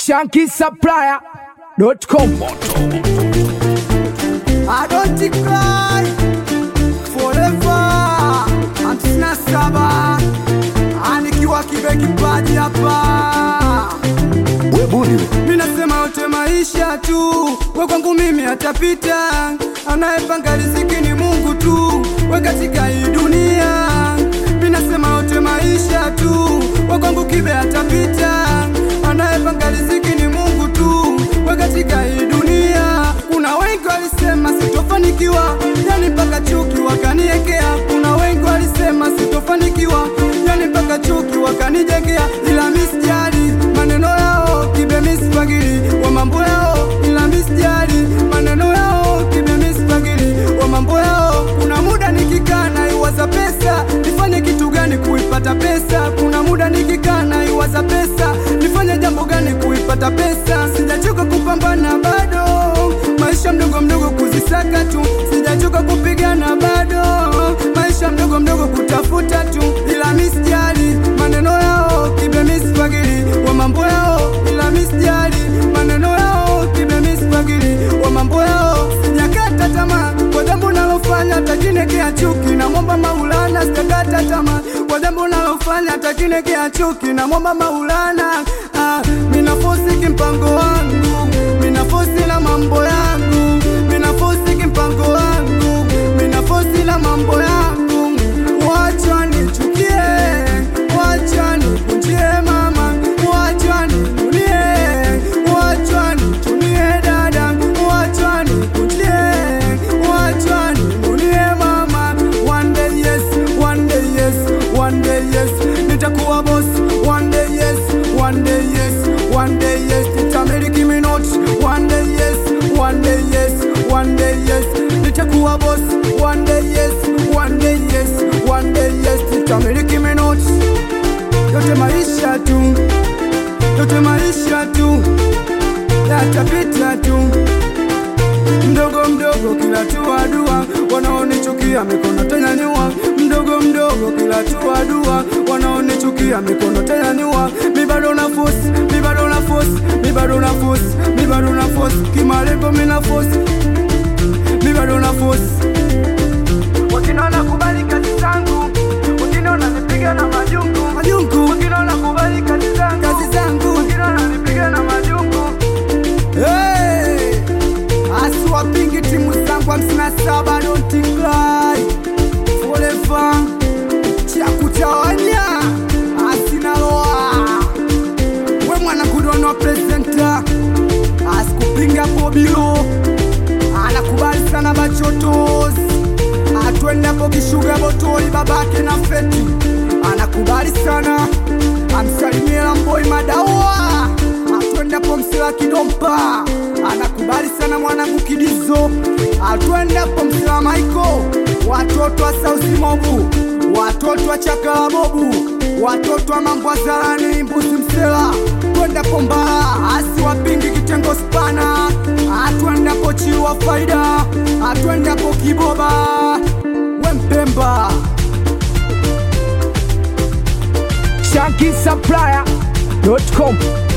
shankisupplier.com I don't cry forever. hamsini na saba anikiwa kibe kipaji hapa mi nasema yote maisha tu, we kwangu mimi atapita. Anayepanga riziki ni Mungu tu, we katika hii dunia. Mi nasema yote maisha tu, we kwangu kibe atapita. Anayepanga riziki ni Mungu tu, we katika hii dunia. Kuna wengi walisema sitofanikiwa, yani mpaka chuki wakaniekea. Kuna wengi walisema sitofanikiwa, yani mpaka chuki wakanijengea, ila misijali maneno yao kibe misipagili wa mambo yao, ila misijali maneno yao kibe misipagili wa mambo yao. Kuna muda nikikaa na iwaza pesa, nifanye kitu gani kuipata pesa? Kuna muda nikikaa na iwaza pesa, nifanye jambo gani kuipata pesa? Sijachoka kupambana bado, maisha mdogo mdogo kuzisaka tu, sijachoka kupigana bado, maisha mdogo mdogo kutafuta tu, ila misijali maneno yao kibe misipagili wa mambo yao, ila misijali maneno yao kibe misipagili wa mambo yao. Sijakata tamaa kwa jambo nalofanya, takinekea chuki na mwomba Maulana. Sijakata tamaa kwa jambo nalofanya, takinekea chuki na mwomba Maulana. Ah, mina fosi kimpango wangu, mina fosi na mambo yangu, mina fosi kimpango wangu, mina fosi na mambo yangu. Wacha nichukie, wacha nikunjie mama, wacha ninunie, wacha nichunie dada, wacha nikunjie, wacha ninunie mama. One day yes, one day yes, one day yes, nitakuwa boss. One day yes, one day yes, one day yes, nitamiliki minoti. One day yes, one day yes, one day yes, nitakuwa boss. One day yes, one day yes, one day yes, nitamiliki minoti. Yote maisha tu, yote maisha tu, yatapita tu mdogo mdogo kila tua dua, wanaonichukia mikono tanyanyua. Mdogo mdogo kila tua dua, wanaonichukia mikono tanyanyua. Mi bado na force, mi bado na force, mi bado na force, mi bado na force, kimalengo mi na force, mi bado na force. Wengine wanakubali kazi zangu, wengine wananipiga na majungu, majungu. Wengine wanakubali kazi zangu, kazi zangu, wengine wananipiga na majungu. Hey! asiwapingi timu zangu hamsini na saba don't cry forever cha kutawanya asinaloa we mwana kudono presenta asikupinga pobilo anakubali sana bachotos atwendapo kishuga botoli babake na feti anakubali sana amsalimia mboi madawa atwendapo msila kidompa anakubali sana mwanangu kidizo atwendapo msila maiko watoto wa sausimobu watoto wa chakalabobu watoto wa mambwazarani mbuzi msela twendapo mbaa asiwapingi kitengo spana atwendapo chiwa faida atwendapo kiboba wempemba shankisupplier.com